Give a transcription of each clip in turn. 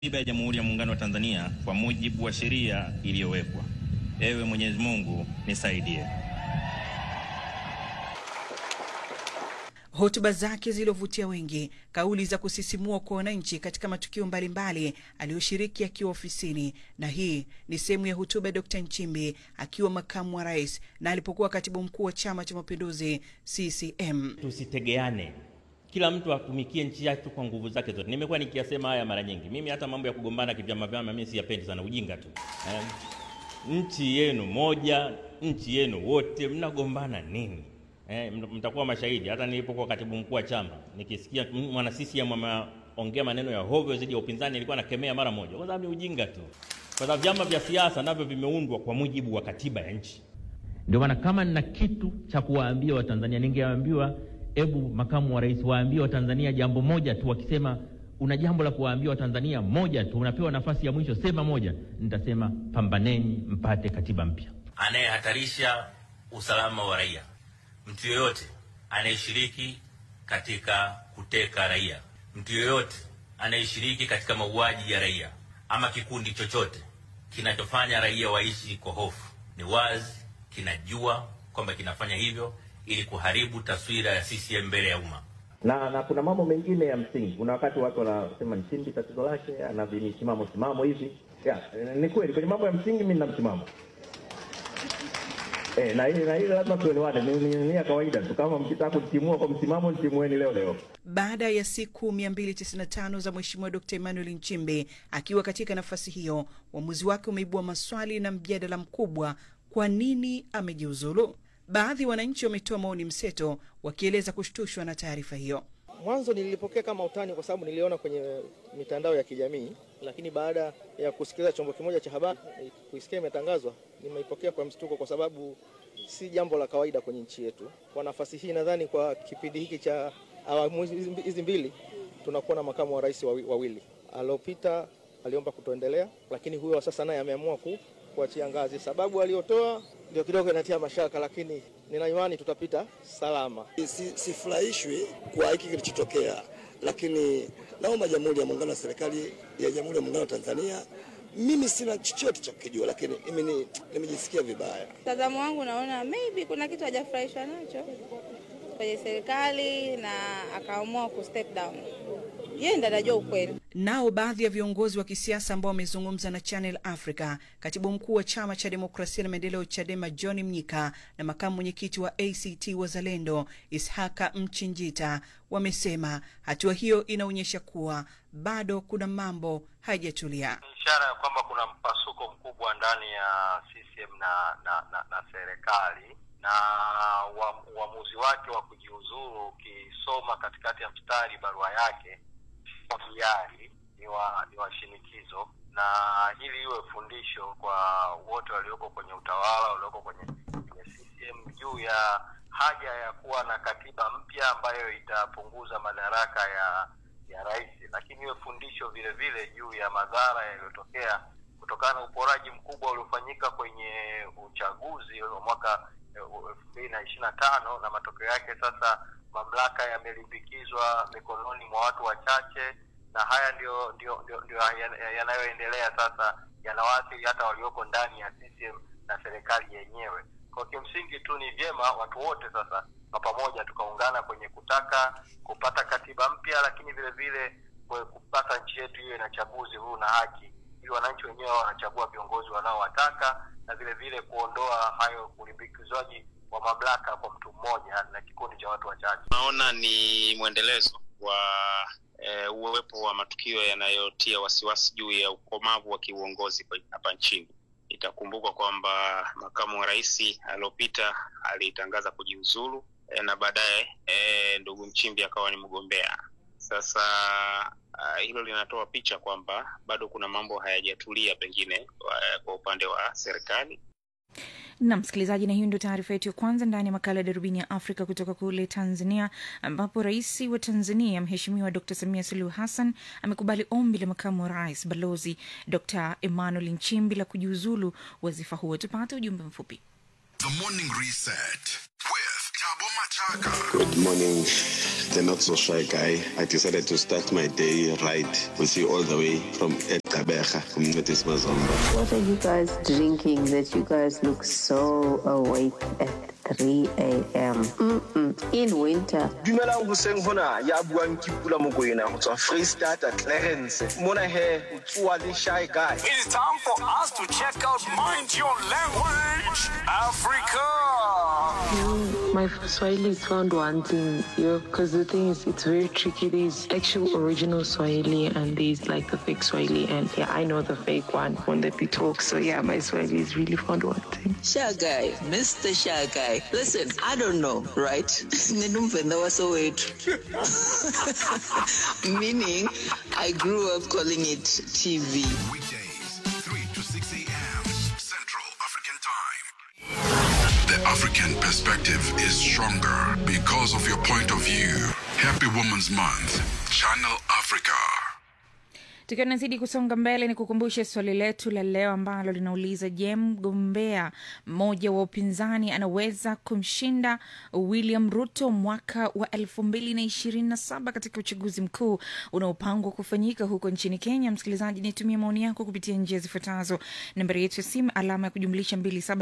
Katiba ya Jamhuri ya Muungano wa Tanzania kwa mujibu wa sheria iliyowekwa. Ewe Mwenyezi Mungu nisaidie. Hotuba zake zilizovutia wengi, kauli za kusisimua kwa wananchi katika matukio mbalimbali aliyoshiriki akiwa ofisini. Na hii ni sehemu ya hotuba ya Dkt. Nchimbi akiwa makamu wa rais na alipokuwa katibu mkuu wa Chama cha Mapinduzi CCM. Tusitegeane, kila mtu atumikie nchi yake kwa nguvu zake zote. Nimekuwa nikiyasema haya mara nyingi. Mimi hata mambo ya kugombana kivyama vyama mimi siyapendi sana, ujinga tu eh. Nchi yenu moja, nchi yenu wote, mnagombana nini? Eh, mtakuwa mashahidi. Hata nilipokuwa katibu mkuu wa chama nikisikia mwana CCM ameongea maneno ya hovyo zidi ya upinzani, nilikuwa nakemea mara moja, kwa sababu ni ujinga tu, kwa sababu vyama vya siasa navyo vimeundwa kwa mujibu wa katiba ya nchi. Ndio maana kama nina kitu cha kuwaambia Watanzania, ningeambiwa hebu makamu wa rais waambie Watanzania jambo moja tu. Wakisema una jambo la kuwaambia Watanzania moja tu, unapewa nafasi ya mwisho, sema moja. Nitasema pambaneni mpate katiba mpya. Anayehatarisha usalama wa raia mtu yoyote anayeshiriki katika kuteka raia, mtu yoyote anayeshiriki katika mauaji ya raia, ama kikundi chochote kinachofanya raia waishi kwa hofu, ni wazi kinajua kwamba kinafanya hivyo ili kuharibu taswira ya CCM mbele ya umma. Na, na kuna mambo mengine ya msingi. Kuna wakati watu wanasema Nchimbi tatizo lake ana misimamo simamo hivi. Ya, ni kweli kwenye mambo ya msingi mimi nina msimamo. Eh, na hili na hili lazima tuelewane, ni, ni, ni ya kawaida tu. Kama mkitaka kutimua kwa msimamo, ntimueni leo leo. Baada ya siku 295 za Mheshimiwa Dkt. Emmanuel Nchimbi akiwa katika nafasi hiyo, uamuzi wake umeibua maswali na mjadala mkubwa. Kwa nini amejiuzulu? Baadhi ya wananchi wametoa maoni mseto, wakieleza kushtushwa na taarifa hiyo. Mwanzo nilipokea kama utani kwa sababu niliona kwenye mitandao ya kijamii, lakini baada ya kusikiliza chombo kimoja cha habari kuisikia imetangazwa, nimeipokea kwa mshtuko, kwa sababu si jambo la kawaida kwenye nchi yetu. Kwa nafasi hii, nadhani kwa kipindi hiki cha awamu hizi mbili tunakuwa na makamu wa rais wawili. Aliopita aliomba kutoendelea, lakini huyo wa sasa naye ameamua ku kuachia ngazi. Sababu aliyotoa ndio kidogo inatia mashaka, lakini nina imani tutapita salama. Sifurahishwi si kwa hiki kilichotokea, lakini naomba Jamhuri ya Muungano wa serikali ya Jamhuri ya Muungano wa Tanzania, mimi sina chochote cha kujua, lakini mimi nimejisikia vibaya. Mtazamo wangu naona maybe kuna kitu hajafurahishwa nacho kwenye serikali na akaamua ku step down. Yeye ndiye anajua ukweli. Nao baadhi ya viongozi wa kisiasa ambao wamezungumza na Channel Africa, katibu mkuu wa chama cha demokrasia na maendeleo CHADEMA John Mnyika na makamu mwenyekiti wa ACT Wazalendo Ishaka Mchinjita wamesema hatua hiyo inaonyesha kuwa bado kuna mambo hayajatulia, ishara ya kwamba kuna mpasuko mkubwa ndani ya CCM na na, na, na serikali na uamuzi wake wa kujiuzuru, ukisoma katikati ya mstari barua yake hiari ni wa ni wa shinikizo, na hili iwe fundisho kwa wote walioko kwenye utawala walioko kwenye, kwenye CCM juu ya haja ya kuwa na katiba mpya ambayo itapunguza madaraka ya ya rais, lakini iwe fundisho vile vile juu ya madhara yaliyotokea kutokana na uporaji mkubwa uliofanyika kwenye uchaguzi wa mwaka elfu mbili na ishirini na tano na matokeo yake sasa mamlaka yamelimbikizwa mikononi mwa watu wachache, na haya ndio ndio ndio, ndio yanayoendelea sasa, yanawaathiri hata walioko ndani ya CCM na serikali yenyewe. Kwa kimsingi tu ni vyema watu wote sasa kwa pamoja tukaungana kwenye kutaka kupata katiba mpya, lakini vile vile kupata nchi yetu iwe na chaguzi huru na haki, ili wananchi wenyewe wanachagua viongozi wanaowataka, na vile vile kuondoa hayo ulimbikizwaji wa mamlaka kwa mtu mmoja na kikundi cha watu wachache. Naona ni mwendelezo wa e, uwepo wa matukio yanayotia wasiwasi juu ya ukomavu wa kiuongozi hapa nchini. Itakumbukwa kwamba makamu wa rais aliyopita alitangaza kujiuzulu e, na baadaye e, ndugu Nchimbi akawa ni mgombea. Sasa uh, hilo linatoa picha kwamba bado kuna mambo hayajatulia pengine uh, kwa upande wa serikali na msikilizaji, na hiyo ndio taarifa yetu ya kwanza ndani ya makala ya darubini ya Afrika kutoka kule Tanzania, ambapo rais wa Tanzania Mheshimiwa Dr Samia Suluhu Hassan amekubali ombi la makamu wa rais Balozi Dr Emmanuel Nchimbi la kujiuzulu wadhifa huo. Tupate ujumbe mfupi. The Morning Reset with Tabo Machaka. Good morning the not so shy guy, I decided to start my day right with you all the way from Etabeja, Communities Mazomba. What are you guys drinking that you guys look so awake at 3 a.m.? Mm-mm. In winter. dumelang hoseng hona ya buang ke pula mokoena go tswa free starter clarence mona he o tsoa le shy guy It's time for us to check out Mind Your Language Africa. My Swahili is found wanting, yo, because the thing is, it's very tricky. There's actual original Swahili and there's like the fake Swahili, and yeah, I know the fake one when they be talk. So yeah, my Swahili is really found wanting. Shy guy, Mr. Shy guy. Listen, I don't know, right? Ninumvenda wasowethu. Meaning, I grew up calling it TV. The African perspective is stronger because of your point of view. Happy Women's Month, Channel Africa. tukiwa tunazidi kusonga mbele ni kukumbushe swali letu la leo ambalo linauliza je mgombea mmoja wa upinzani anaweza kumshinda william ruto mwaka wa elfu mbili na ishirini na saba katika uchaguzi mkuu unaopangwa kufanyika huko nchini kenya msikilizaji nitumie maoni yako kupitia njia zifuatazo nambari yetu ya simu alama ya kujumlisha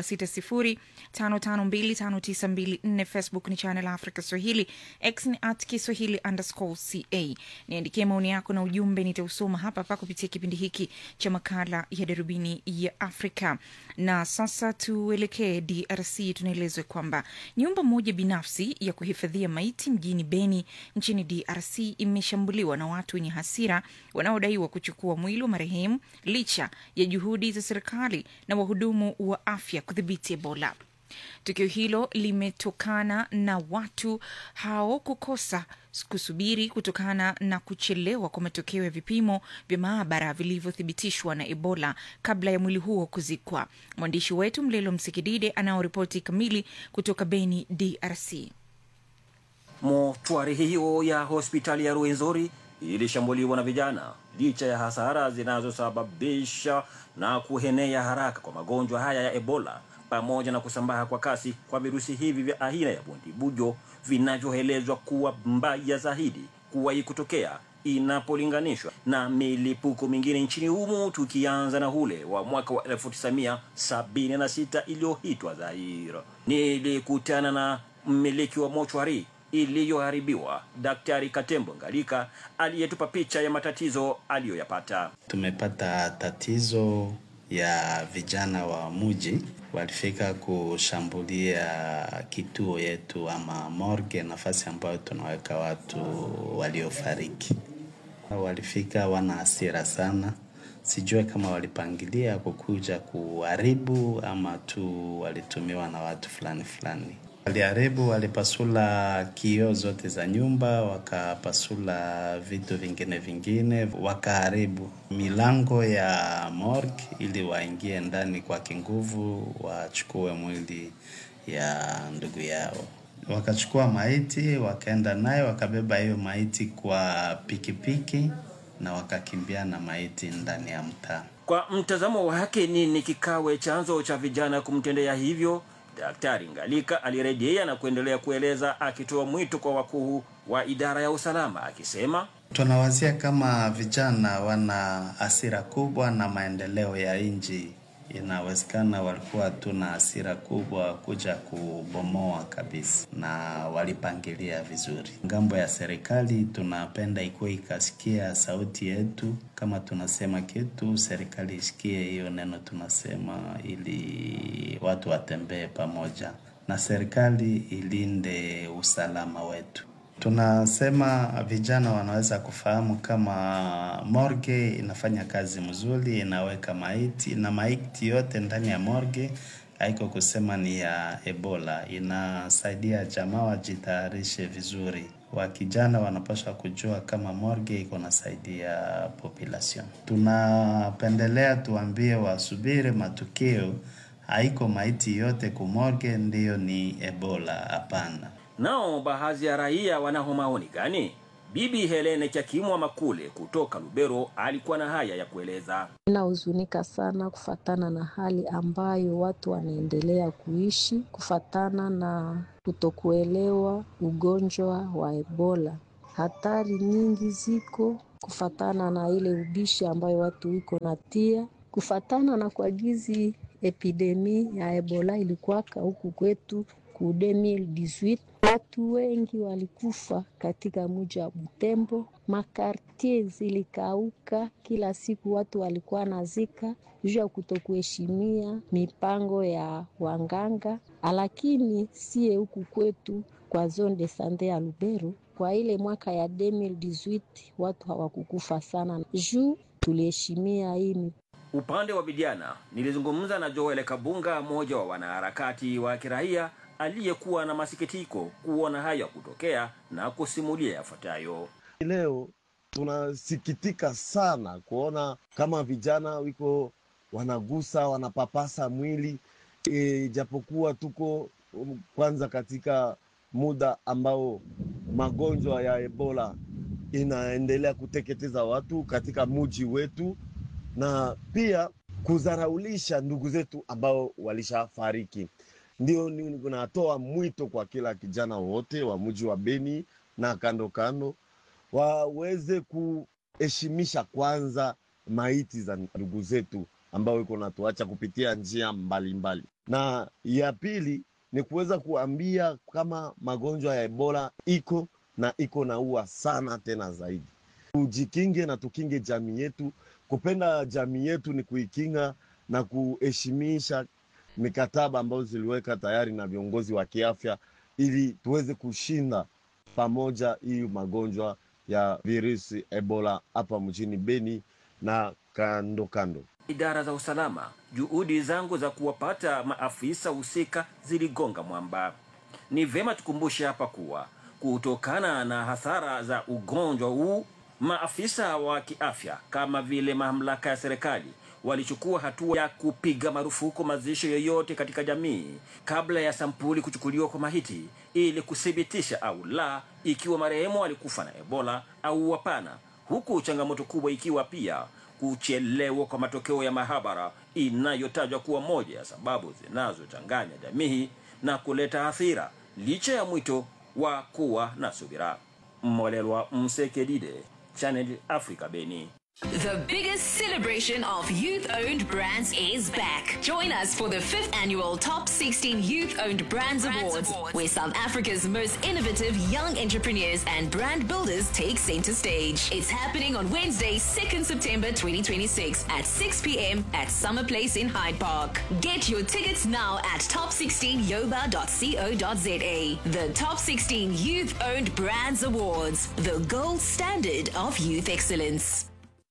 2760552594 facebook ni channel africa swahili x ni at kiswahili underscore ca niandikie maoni yako na ujumbe nitausoma hapa hapa kupitia kipindi hiki cha makala ya darubini ya afrika na sasa tuelekee drc tunaelezwa kwamba nyumba moja binafsi ya kuhifadhia maiti mjini beni nchini drc imeshambuliwa na watu wenye hasira wanaodaiwa kuchukua mwili wa marehemu licha ya juhudi za serikali na wahudumu wa afya kudhibiti ebola tukio hilo limetokana na watu hao kukosa kusubiri kutokana na kuchelewa kwa matokeo ya vipimo vya maabara vilivyothibitishwa na ebola kabla ya mwili huo kuzikwa mwandishi wetu mlelo msikidide anaoripoti kamili kutoka beni drc Mochwari hiyo ya hospitali ya Ruwenzori ilishambuliwa na vijana licha ya hasara zinazosababisha na kuhenea haraka kwa magonjwa haya ya Ebola pamoja na kusambaa kwa kasi kwa virusi hivi vya aina ya bundibujo vinavyoelezwa kuwa mbaya zaidi kuwahi kutokea inapolinganishwa na milipuko mingine nchini humo, tukianza na ule wa mwaka wa 1976 iliyoitwa Zaire. Nilikutana na mmiliki wa mochwari iliyoharibiwa Daktari Katembo Ngalika aliyetupa picha ya matatizo aliyoyapata. Tumepata tatizo ya vijana wa muji walifika kushambulia kituo yetu ama morgue, nafasi ambayo tunaweka watu waliofariki. Walifika wana hasira sana, sijue kama walipangilia kukuja kuharibu ama tu walitumiwa na watu fulani fulani. Waliharibu, walipasula kioo zote za nyumba, wakapasula vitu vingine vingine, wakaharibu milango ya morgue ili waingie ndani kwa kinguvu, wachukue mwili ya ndugu yao. Wakachukua maiti, wakaenda nayo, wakabeba hiyo maiti kwa pikipiki na wakakimbia na maiti ndani ya mtaa. Kwa mtazamo wake, nini kikawe chanzo cha vijana kumtendea hivyo? Daktari Ngalika alirejea na kuendelea kueleza akitoa mwito kwa wakuu wa idara ya usalama akisema, tunawazia kama vijana wana hasira kubwa na maendeleo ya nchi. Inawezekana walikuwa tuna hasira kubwa kuja kubomoa kabisa, na walipangilia vizuri. Ngambo ya serikali tunapenda ikuwe ikasikia sauti yetu, kama tunasema kitu, serikali isikie hiyo neno tunasema, ili watu watembee pamoja na serikali ilinde usalama wetu. Tunasema vijana wanaweza kufahamu kama morgue inafanya kazi mzuri, inaweka maiti na maiti yote ndani ya morgue haiko kusema ni ya Ebola, inasaidia jamaa wajitayarishe vizuri. Wakijana wanapaswa kujua kama morgue iko nasaidia population. Tunapendelea tuambie wasubiri matukio, haiko maiti yote kumorgue ndiyo ni Ebola, hapana. Nao baadhi ya raia wanao maoni gani? Bibi Helene Chakimwa Makule kutoka Lubero alikuwa na haya ya kueleza. Ninahuzunika sana kufatana na hali ambayo watu wanaendelea kuishi kufatana na kutokuelewa ugonjwa wa Ebola. Hatari nyingi ziko kufatana na ile ubishi ambayo watu wiko natia kufatana na kwa gizi epidemi ya Ebola ilikuwaka huku kwetu ku 2018 watu wengi walikufa katika mji wa Butembo, makartie zilikauka, kila siku watu walikuwa nazika juu ya kutokuheshimia mipango ya wanganga. Lakini sie huku kwetu kwa zone de sante ya Lubero, kwa ile mwaka ya 2018 watu hawakukufa sana juu tuliheshimia hii Upande wa vijana, nilizungumza na Joel Kabunga, mmoja wa wanaharakati wa kiraia aliyekuwa na masikitiko kuona haya kutokea na kusimulia yafuatayo. Leo tunasikitika sana kuona kama vijana wiko wanagusa wanapapasa mwili e, japokuwa tuko um, kwanza katika muda ambao magonjwa ya Ebola inaendelea kuteketeza watu katika muji wetu na pia kudharaulisha ndugu zetu ambao walishafariki. Ndio natoa mwito kwa kila kijana wote wa mji wa Beni na kando kando waweze kuheshimisha kwanza maiti za ndugu zetu ambao iko natuacha kupitia njia mbalimbali mbali. Na ya pili ni kuweza kuambia kama magonjwa ya Ebola iko na iko naua sana tena zaidi. Tujikinge na tukinge jamii yetu. Kupenda jamii yetu ni kuikinga na kuheshimisha mikataba ambayo ziliweka tayari na viongozi wa kiafya ili tuweze kushinda pamoja hii magonjwa ya virusi Ebola hapa mjini Beni na kando kando. Idara za usalama, juhudi zangu za kuwapata maafisa husika ziligonga mwamba. Ni vema tukumbushe hapa kuwa kutokana na hasara za ugonjwa huu, maafisa wa kiafya kama vile mamlaka ya serikali walichukua hatua ya kupiga marufuku mazishi yoyote katika jamii kabla ya sampuli kuchukuliwa kwa mahiti ili kuthibitisha au la ikiwa marehemu alikufa na Ebola au hapana, huku changamoto kubwa ikiwa pia kuchelewa kwa matokeo ya mahabara inayotajwa kuwa moja ya sababu zinazochanganya jamii na kuleta hasira, licha ya mwito wa kuwa na subira. Mmolelwa Msekedide, Channel Africa, Beni. The biggest celebration of youth owned brands is back. Join us for the fifth annual Top 16 Youth Owned Brands, Awards, where South Africa's most innovative young entrepreneurs and brand builders take center stage. It's happening on Wednesday, 2nd September 2026 at 6 p.m. at Summer Place in Hyde Park. Get your tickets now at top16yoba.co.za. The Top 16 Youth Owned Brands Awards, the gold standard of youth excellence.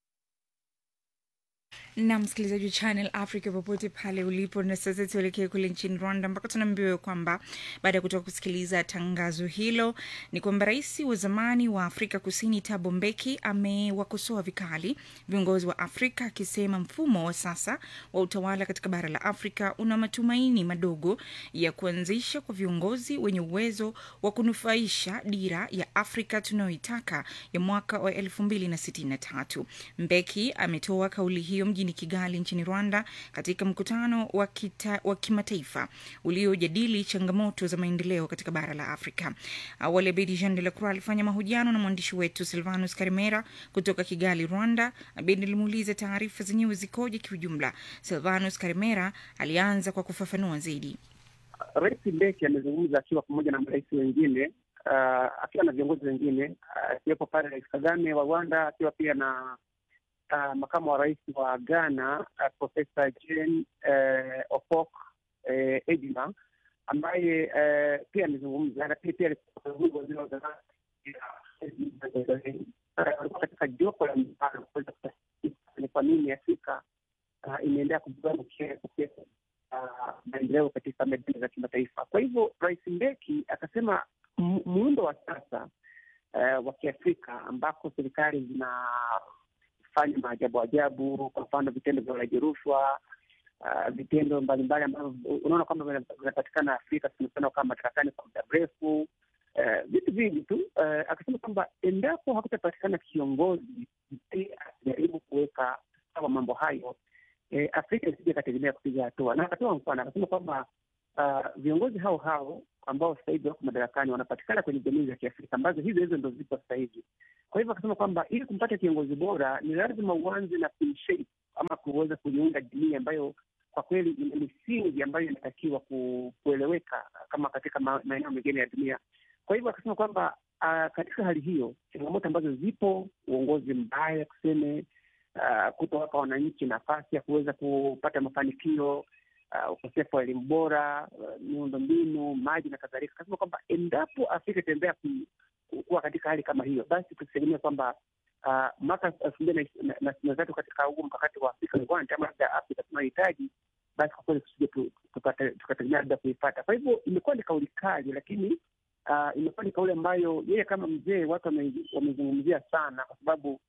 na msikilizaji wa Channel Africa popote pale ulipo, na sasa tuelekee kule nchini Rwanda ambako tunaambiwa kwamba baada ya kutoka kusikiliza tangazo hilo ni kwamba rais wa zamani wa Afrika Kusini Thabo Mbeki amewakosoa vikali viongozi wa Afrika akisema mfumo wa sasa wa utawala katika bara la Afrika una matumaini madogo ya kuanzisha kwa viongozi wenye uwezo wa kunufaisha dira ya Afrika tunayoitaka ya mwaka wa elfu mbili na sitini na tatu. Mbeki ametoa kauli hiyo mjini Kigali nchini Rwanda katika mkutano wa, kita, wa kimataifa uliojadili changamoto za maendeleo katika bara la Afrika. Awali Abedi Jean de la Croix alifanya mahojiano na mwandishi wetu Silvanus Karimera kutoka Kigali, Rwanda. Abedi alimuuliza taarifa zenyewe zikoje kiujumla. Silvanus Karimera alianza kwa kufafanua zaidi. Rais Mbeki amezungumza akiwa pamoja na marais wengine uh, akiwa na viongozi wengine akiwepo uh, pale Rais Kagame wa Rwanda akiwa pia na uh, makamu wa rais wa Ghana uh, Profesa Jane uh, Opok uh, Edima ambaye uh, pia amezungumza, lakini pia walikuwa katika jopo la mjadala kuweza ni kwa nini Afrika uh, imeendelea kubeba maendeleo katika medani za kimataifa. Kwa hivyo Rais Mbeki akasema muundo wa sasa uh, wa Kiafrika ambako serikali zinafanya maajabu ajabu, kwa mfano vitendo vya ulaji rushwa uh, vitendo mbalimbali ambavyo unaona kwamba vinapatikana Afrika, tumesema kama madarakani kwa muda mrefu eh, vitu vingi tu eh, akasema kwamba endapo hakutapatikana kiongozi ambaye ajaribu kuweka sawa mambo hayo eh, Afrika isije ikategemea kupiga hatua, na akatoa mfano akasema kwamba uh, viongozi hao hao ambao sasa hivi wako madarakani wanapatikana kwenye jamii za Kiafrika ambazo hizo hizo ndo zipo sasa hivi. Kwa hivyo akasema kwamba ili kumpata kiongozi bora ni lazima uanze na kuishape ama kuweza kuiunda jamii ambayo kwa kweli ina misingi ambayo inatakiwa ku, kueleweka kama katika ma- maeneo mengine ya dunia. Kwa hivyo akasema kwamba uh, katika hali hiyo changamoto ambazo zipo, uongozi mbaya tuseme, uh, kutowapa wananchi nafasi ya kuweza kupata mafanikio uh, ukosefu wa elimu bora, uh, miundo mbinu, maji na kadhalika. Akasema kwamba endapo Afrika itaendelea ku- ku- kuwa katika hali kama hiyo, basi tusitegemea kwamba uh, mwaka elfu mbili na- na sitini na tatu katika huu mkakati wa Afrika Rewind ama labda Afrika tunayohitaji, basi kwa kweli tusije tu- tupate- tukategemea labda kuipata. Kwa hivyo imekuwa ni kauli kali, lakini uh, imekuwa ni kauli ambayo yeye kama mzee watu wame- wamezungumzia sana, kwa sababu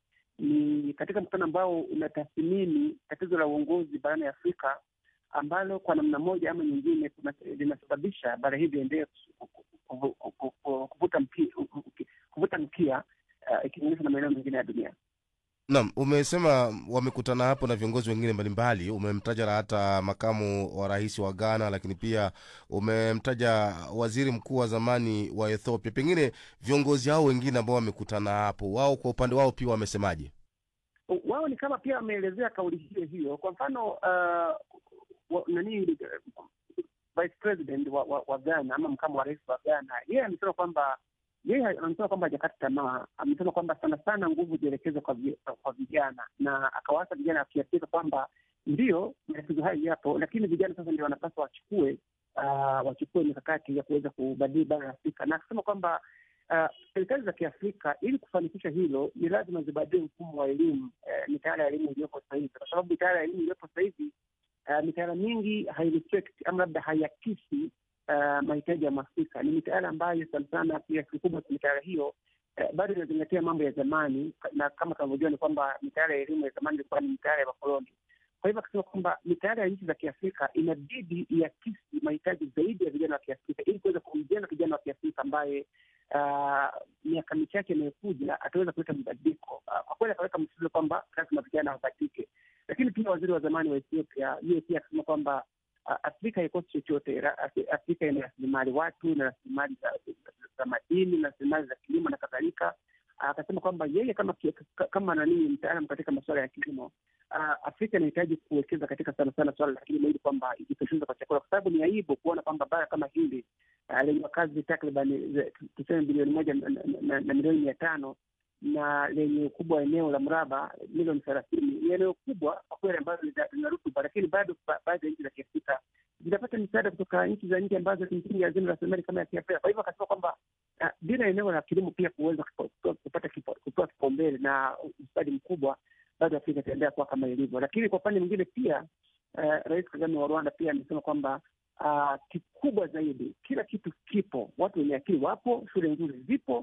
ni katika mkutano ambao unatathmini tatizo la uongozi barani Afrika ambalo kwa namna moja ama nyingine kuna- linasababisha bara hili liendelee ku- ku- ku- ku- ku- ku- kuvuta mkia, kuvuta mkia uh, ikilinganishwa na maeneo mengine ya dunia. Naam, umesema wamekutana hapo na viongozi wengine mbalimbali. Umemtaja na hata makamu wa rais wa Ghana, lakini pia umemtaja waziri mkuu wa zamani wa Ethiopia. Pengine viongozi hao wengine ambao wamekutana hapo, wao kwa upande wao pia wamesemaje? wao ni kama pia wameelezea kauli hiyo hiyo. Kwa mfano uh, wa, nani uh, vice president wa, wa, wa Ghana ama makamu wa rais wa Ghana, yeye amesema kwamba yeye amesema kwamba hajakata tamaa. Amesema kwamba sana sana nguvu zielekezwe kwa, vi- kwa vijana, na akawaasa vijana wa Kiafrika kwamba ndio matatizo hayo yapo, lakini vijana sasa ndio wanapaswa wachukue uh, wachukue mikakati ya kuweza kubadili bara la Afrika, na akasema kwamba uh, serikali za Kiafrika ili kufanikisha hilo ni lazima zibadili mfumo wa elimu eh, mitaala ya elimu iliyopo sasa hivi, kwa sababu mitaala ya elimu iliyopo sasa hivi uh, mitaala mingi haireflect ama labda haiakisi uh, mahitaji ya Mwafrika. Ni mitaala ambayo sana sana kiasi kikubwa cha mitaala hiyo eh, bado inazingatia mambo ya zamani, na kama tunavyojua ni kwamba mitaala ya elimu ya zamani ilikuwa ni mitaala ya wakoloni. Kwa hivyo akasema kwamba mitaala ya nchi za Kiafrika inabidi iakisi mahitaji zaidi ya vijana wa Kiafrika ili kuweza kumjenga kijana wa Kiafrika ambaye ah, miaka michache inayokuja ataweza kuleta mabadiliko. Ah, Kwa kweli akaweka msisitizo kwamba lazima vijana wabadilike, lakini pia waziri wa zamani wa Ethiopia yeye pia akasema kwamba ah, Afrika haikosi chochote. Ra- Afri- Afrika ina rasilimali watu na rasilimali za, za, za madini na rasilimali za kilimo na kadhalika. Akasema kwamba yeye kama ki- kama nani mtaalam katika masuala ya kilimo uh, Afrika inahitaji kuwekeza katika sana sana suala la kilimo ili kwamba ijitosheleze kwa chakula, kwa sababu ni aibu kuona kwamba bara kama hili uh, lenye wakazi takriban ze- tuseme bilioni moja na, na, na, na milioni mia tano na lenye ukubwa wa eneo la mraba milioni thelathini ni eneo kubwa kwa kweli ambalo lina lina rutuba, lakini bado ba- baadhi ya nchi za Kiafrika zinapata misaada kutoka nchi za nje ambazo kimsingi hazina rasilimali kama ya Kiafrika. Kwa hivyo akasema kwamba uh, bila eneo la kilimo pia kuweza kupa- kupa- kupata kipa- kupewa kipaumbele na ustadi mkubwa bado Afrika itaendelea kuwa kama ilivyo. Lakini kwa upande mwingine pia uh, Rais Kagame wa Rwanda pia amesema kwamba uh, kikubwa zaidi, kila kitu kipo, watu wenye akili wapo, shule nzuri zipo,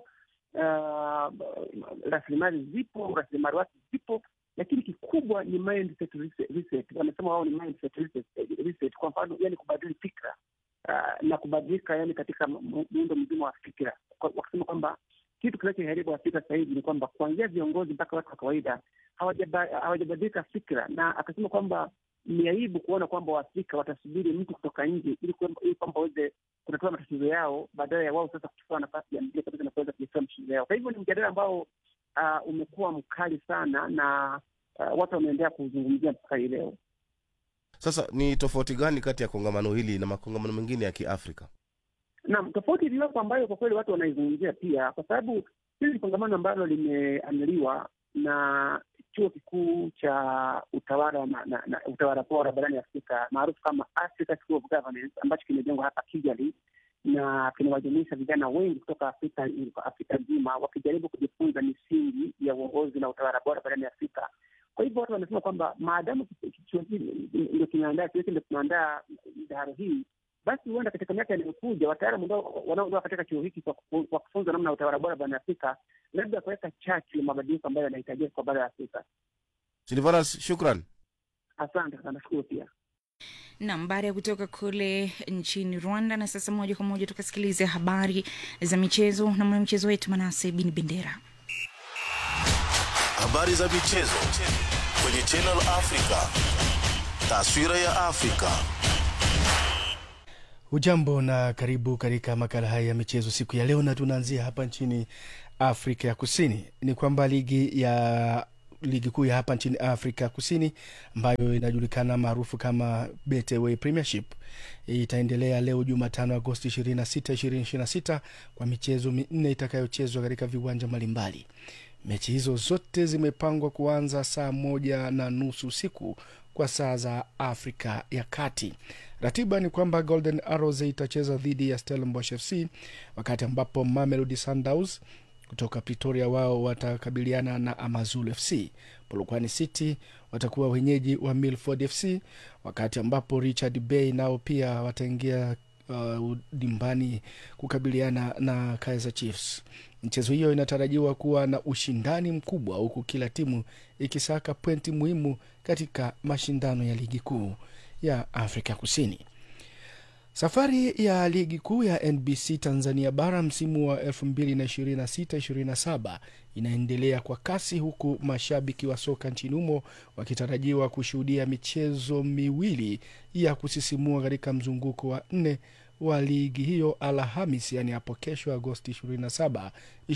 uh, rasilimali zipo, rasilimali watu zipo, lakini kikubwa ni mindset reset- reset. Wanasema wao ni mindset reset, reset. Kwa mfano, yani kubadili fikra uh, na kubadilika yani katika mu- muundo mzima wa fikira, Kwa- wakisema kwamba kitu kinachoharibu Afrika sasa hivi ni kwamba kuanzia viongozi mpaka watu wa kawaida hawajaba- hawajabadilika fikra, na akasema kwamba ni aibu kuona kwamba Waafrika watasubiri mtu kutoka nje ili kwamba ili kwamba waweze kutatua matatizo yao badala ya wao sasa kuchukua nafasi ya mbele kabisa na kuweza kutatua matatizo yao. Kwa hivyo ni mjadala ambao uh, umekuwa mkali sana na uh, watu wameendelea kuzungumzia mpaka hii leo. Sasa ni tofauti gani kati ya kongamano hili na makongamano mengine ya Kiafrika? Naam, tofauti iliyopo ambayo kwa kweli watu wanaizungumzia pia, kwa sababu hili ni kongamano ambalo limeandaliwa na chuo kikuu cha utawala na, na, na utawala bora barani Afrika maarufu kama Africa School of Governance ambacho kimejengwa hapa Kigali na kinawajumuisha vijana wengi kutoka Afrika Afrika nzima wakijaribu kujifunza misingi ya uongozi na utawala bora barani Afrika. Kwa hivyo watu wanasema kwamba maadamu chuo hiki ndio kinaandaa chuo hiki ndio kinaandaa midaharo hii basi huenda katika miaka inayokuja wataalamu ambao wanaoondoka katika chuo hiki kwa kufu- kwa kufunza namna ya utawala bora barani Afrika labda kuweka chachu ya mabadiliko ambayo yanahitajika kwa bara la Afrika. Silvanas, shukran. Asante sana, nashukuru pia. Nam, baada ya kutoka kule nchini Rwanda, na sasa moja kwa moja tukasikilize habari za michezo na mwanamichezo wetu Manase Bin Bendera. Habari za michezo kwenye Channel Africa. Taswira ya Afrika. Ujambo na karibu katika makala haya ya michezo siku ya leo, na tunaanzia hapa nchini Afrika ya Kusini. Ni kwamba ligi ya ligi kuu ya hapa nchini Afrika Kusini ambayo inajulikana maarufu kama Betway Premiership itaendelea leo Jumatano Agosti 26, 2026 kwa michezo minne itakayochezwa katika viwanja mbalimbali. Mechi hizo zote zimepangwa kuanza saa moja na nusu usiku kwa saa za Afrika ya Kati. Ratiba ni kwamba Golden Arrows itacheza dhidi ya Stellenbosch FC, wakati ambapo Mamelodi Sundowns kutoka Pretoria wao watakabiliana na Amazulu FC. Polokwane City watakuwa wenyeji wa Milford FC, wakati ambapo Richard Bay nao pia wataingia uh, dimbani kukabiliana na Kaizer Chiefs. Mchezo hiyo inatarajiwa kuwa na ushindani mkubwa, huku kila timu ikisaka pointi muhimu katika mashindano ya ligi kuu ya Afrika Kusini. Safari ya ligi kuu ya NBC Tanzania bara msimu wa 2026-27 inaendelea kwa kasi huku mashabiki wa soka nchini humo wakitarajiwa kushuhudia michezo miwili ya kusisimua katika mzunguko wa nne wa ligi hiyo Alhamis, yani hapo kesho Agosti 27,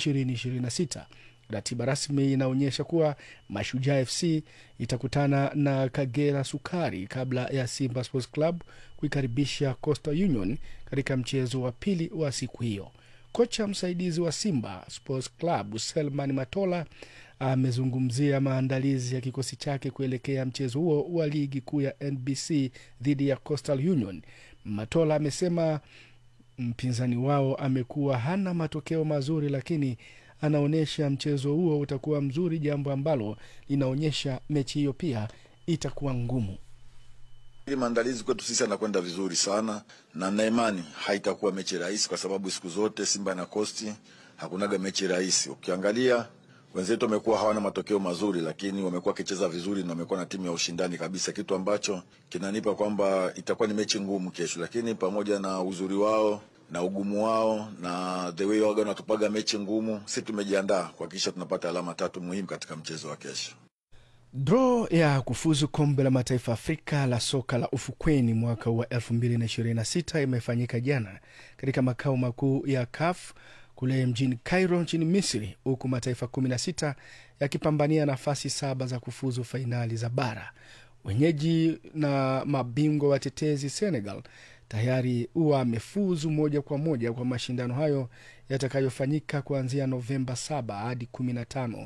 2026. Ratiba rasmi inaonyesha kuwa Mashujaa FC itakutana na Kagera Sukari kabla ya Simba Sports Club kuikaribisha Coastal Union katika mchezo wa pili wa siku hiyo. Kocha msaidizi wa Simba Sports Club Selman Matola amezungumzia maandalizi ya kikosi chake kuelekea mchezo huo wa ligi kuu ya NBC dhidi ya Coastal Union. Matola amesema mpinzani wao amekuwa hana matokeo mazuri, lakini anaonyesha mchezo huo utakuwa mzuri, jambo ambalo linaonyesha mechi hiyo pia itakuwa ngumu. Ili maandalizi kwetu sisi anakwenda vizuri sana, na na imani haitakuwa mechi rahisi, kwa sababu siku zote Simba na Kosti hakunaga mechi rahisi. Ukiangalia wenzetu wamekuwa hawana matokeo mazuri, lakini wamekuwa wakicheza vizuri na wamekuwa na timu ya ushindani kabisa, kitu ambacho kinanipa kwamba itakuwa ni mechi ngumu kesho, lakini pamoja na uzuri wao na ugumu wao na the way waga wanatupaga mechi ngumu, si tumejiandaa kuhakikisha tunapata alama tatu muhimu katika mchezo wa kesho. Draw ya kufuzu kombe la mataifa Afrika la soka la ufukweni mwaka wa 2026 imefanyika jana katika makao makuu ya CAF kule mjini Cairo nchini Misri, huku mataifa 16 yakipambania nafasi saba za kufuzu fainali za bara. Wenyeji na mabingwa watetezi Senegal tayari huwa amefuzu moja kwa moja kwa mashindano hayo yatakayofanyika kuanzia Novemba 7 hadi 15,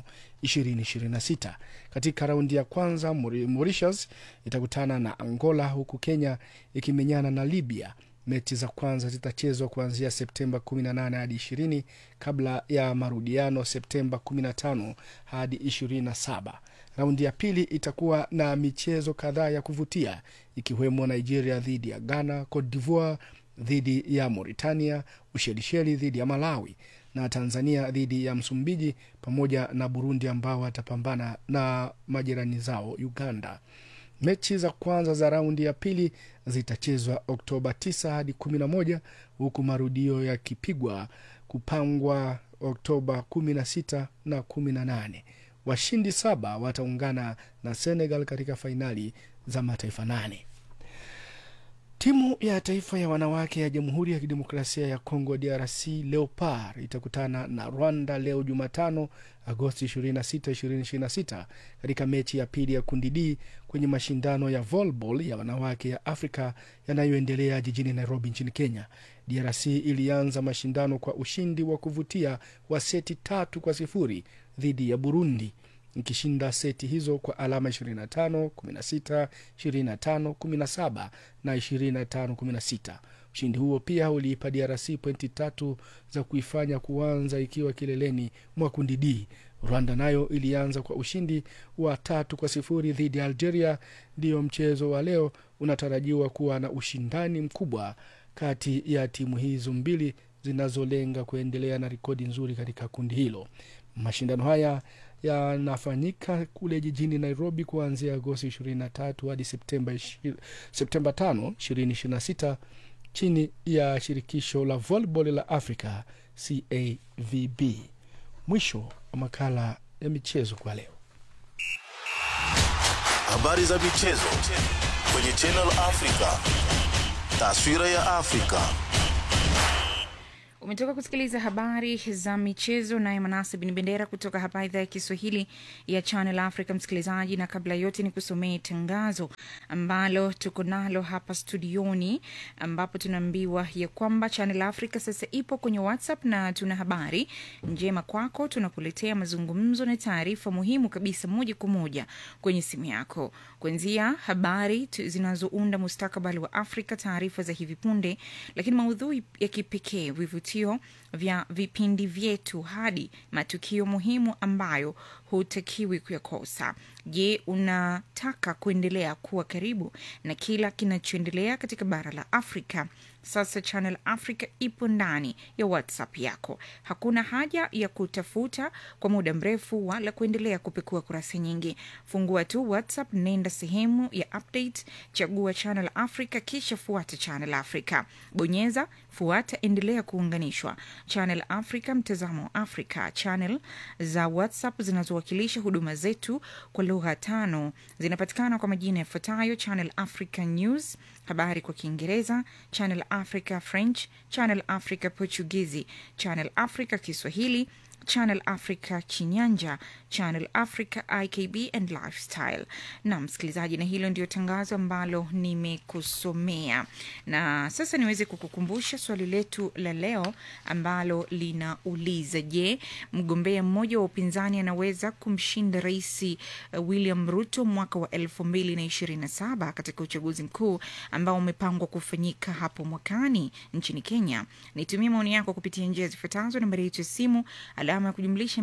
2026. Katika raundi ya kwanza Mauritius itakutana na Angola huku Kenya ikimenyana na Libya. Mechi za kwanza zitachezwa kuanzia Septemba 18 hadi 20 kabla ya marudiano Septemba 15 hadi 27. Raundi ya pili itakuwa na michezo kadhaa ya kuvutia ikiwemo Nigeria dhidi ya Ghana, Cote d'Ivoire dhidi ya Mauritania, Ushelisheli dhidi ya Malawi na Tanzania dhidi ya Msumbiji, pamoja na Burundi ambao watapambana na majirani zao Uganda. Mechi za kwanza za raundi ya pili zitachezwa Oktoba 9 hadi 11 huku marudio yakipigwa kupangwa Oktoba 16 na 18. Washindi saba wataungana na Senegal katika fainali za mataifa nane. Timu ya taifa ya wanawake ya Jamhuri ya Kidemokrasia ya Kongo DRC Leopard itakutana na Rwanda leo Jumatano Agosti 26, 2026 katika mechi ya pili ya kundi D kwenye mashindano ya volleyball ya wanawake ya Afrika yanayoendelea jijini Nairobi nchini Kenya. DRC ilianza mashindano kwa ushindi wa kuvutia wa seti tatu kwa sifuri dhidi ya Burundi ikishinda seti hizo kwa alama 25 16 25 17 na 25 16. Ushindi huo pia uliipa DRC pointi tatu za kuifanya kuanza ikiwa kileleni mwa kundi D. Rwanda nayo ilianza kwa ushindi wa tatu kwa sifuri dhidi ya Algeria. Ndiyo mchezo wa leo unatarajiwa kuwa na ushindani mkubwa kati ya timu hizo mbili zinazolenga kuendelea na rekodi nzuri katika kundi hilo. Mashindano haya yanafanyika kule jijini Nairobi kuanzia Agosti 23 hadi Septemba ishi- Septemba 5, 2026 chini ya shirikisho la volleyball la Afrika CAVB. Mwisho wa makala ya michezo kwa leo. Habari za michezo kwenye Channel Africa. Taswira ya Afrika. Umetoka kusikiliza habari za michezo naye Manase Bin Bendera kutoka hapa idhaa ya Kiswahili ya Channel Africa, msikilizaji. Na kabla yote ni kusomee tangazo ambalo tuko nalo hapa studioni, ambapo tunaambiwa ya kwamba Channel Africa sasa ipo kwenye WhatsApp na tuna habari njema kwako. Tunakuletea mazungumzo na taarifa muhimu kabisa moja kwa moja kwenye simu yako, kuanzia habari tu- zinazounda mustakabali wa Afrika, taarifa za hivi punde, lakini maudhui ya kipekee, vivutio vya vipindi vyetu, hadi matukio muhimu ambayo hutakiwi kuyakosa. Je, unataka kuendelea kuwa karibu na kila kinachoendelea katika bara la Afrika? Sasa Channel Africa ipo ndani ya WhatsApp yako. Hakuna haja ya kutafuta kwa muda mrefu wala kuendelea kupekua kurasa nyingi. Fungua tu WhatsApp, nenda sehemu ya update, chagua Channel Africa, kisha fuata Channel Africa, bonyeza fuata, endelea kuunganishwa. Channel Africa, mtazamo wa Afrika. Channel za WhatsApp zinazowakilisha huduma zetu kwa lugha tano zinapatikana kwa majina yafuatayo: Channel Africa News, habari kwa Kiingereza, Channel Africa French, Channel Africa Portugizi, Channel Africa Kiswahili, Channel Africa Chinyanja, Channel Africa IKB and Lifestyle. Na msikilizaji, na hilo ndio tangazo ambalo nimekusomea, na sasa niweze kukukumbusha swali letu la leo ambalo linauliza: Je, mgombea mmoja wa upinzani anaweza kumshinda Rais uh, William Ruto mwaka wa elfu mbili na ishirini na saba katika uchaguzi mkuu ambao umepangwa kufanyika hapo mwakani nchini Kenya? Nitumie maoni yako kupitia njia zifuatazo: nambari yetu ya simu alama ya kujumlisha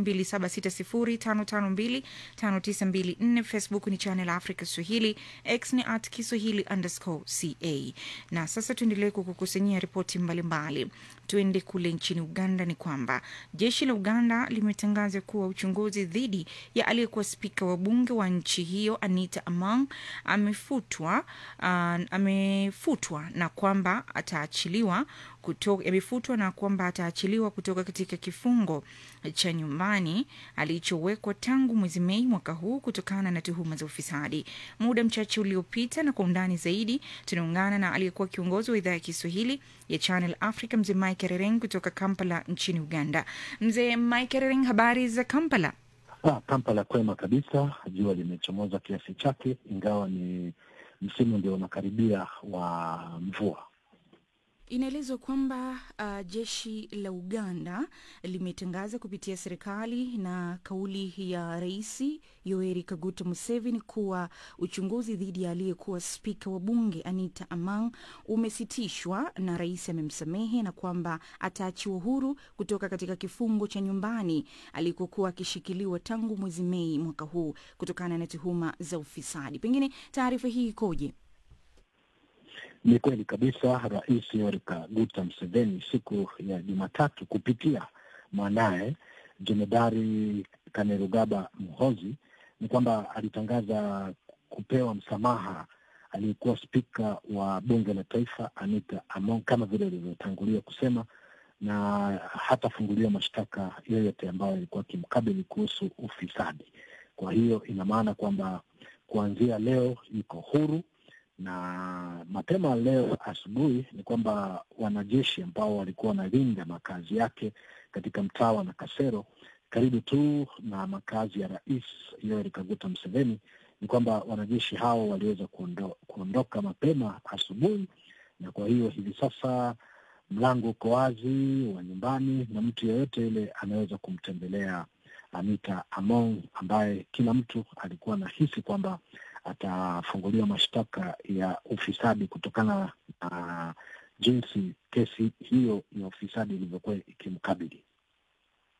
276055259254 Facebook ni Channel Africa Swahili, X ni at Kiswahili underscore ca. Na sasa tuendelee kukukusanyia ripoti mbalimbali. Tuende kule nchini Uganda. Ni kwamba jeshi la Uganda limetangaza kuwa uchunguzi dhidi ya aliyekuwa spika wa bunge wa nchi hiyo Anita Among amefutwa, uh, amefutwa na kwamba ataachiliwa kutoka, amefutwa na kwamba ataachiliwa kutoka katika kifungo cha nyumbani alichowekwa tangu mwezi Mei mwaka huu kutokana na tuhuma za ufisadi. Muda mchache uliopita, na kwa undani zaidi, tunaungana na aliyekuwa kiongozi wa idhaa ya Kiswahili ya Channel Africa, mzee Mike Rereng kutoka Kampala nchini Uganda. Mzee Mike Rereng, habari za Kampala? Ah, Kampala kwema kabisa, jua limechomoza kiasi chake, ingawa ni msimu ndio unakaribia wa mvua. Inaelezwa kwamba uh, jeshi la Uganda limetangaza kupitia serikali na kauli ya Rais Yoweri Kaguta Museveni kuwa uchunguzi dhidi ya aliyekuwa spika wa bunge Anita Amang umesitishwa na rais amemsamehe na kwamba ataachiwa huru kutoka katika kifungo cha nyumbani alikokuwa akishikiliwa tangu mwezi Mei mwaka huu kutokana na tuhuma za ufisadi. Pengine taarifa hii ikoje? Ni kweli kabisa, Rais Yoweri Kaguta Museveni siku ya Jumatatu kupitia mwanaye Jemedari Kainerugaba Muhoozi ni kwamba alitangaza kupewa msamaha aliyekuwa spika wa bunge la taifa Anita Among kama vile alivyotangulia kusema, na hatafunguliwa mashtaka yoyote ambayo yalikuwa akimkabili kuhusu ufisadi. Kwa hiyo ina maana kwamba kuanzia leo yuko huru na mapema leo asubuhi ni kwamba wanajeshi ambao walikuwa wanalinda makazi yake katika mtaa wa Nakasero karibu tu na makazi ya Rais Yoweri Kaguta Museveni, ni kwamba wanajeshi hao waliweza kuondo, kuondoka mapema asubuhi, na kwa hiyo hivi sasa mlango uko wazi wa nyumbani na mtu yeyote yule anaweza kumtembelea Anita Among ambaye kila mtu alikuwa anahisi kwamba atafunguliwa mashtaka ya ufisadi kutokana na jinsi kesi hiyo ya ufisadi ilivyokuwa ikimkabili.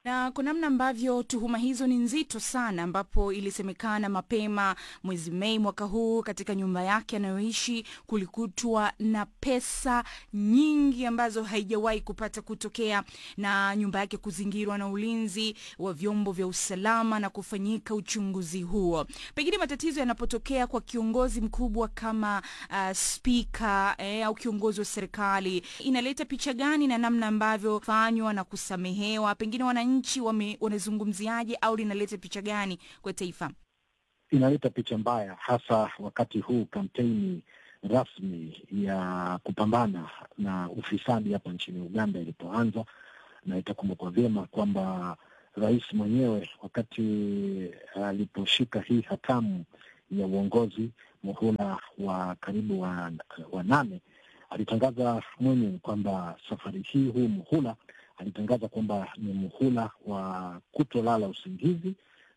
na kwa namna ambavyo tuhuma hizo ni nzito sana, ambapo ilisemekana mapema mwezi Mei mwaka huu katika nyumba yake anayoishi kulikutwa na pesa nyingi ambazo haijawahi kupata kutokea, na nyumba yake kuzingirwa na ulinzi wa vyombo vya usalama na kufanyika uchunguzi huo. Pengine matatizo yanapotokea kwa kiongozi mkubwa kama uh, spika eh, au kiongozi wa serikali, inaleta picha gani na namna ambavyo fanywa na kusamehewa, pengine wananchi wame- wanazungumziaje au linaleta picha gani kwa taifa? inaleta picha mbaya, hasa wakati huu kampeni rasmi ya kupambana na ufisadi hapa nchini Uganda ilipoanza, na itakumbukwa vyema kwamba rais mwenyewe wakati aliposhika hii hatamu ya uongozi muhula wa karibu wa, wa nane alitangaza mwenyewe kwamba safari hii huu muhula alitangaza kwamba ni muhula wa kutolala usingizi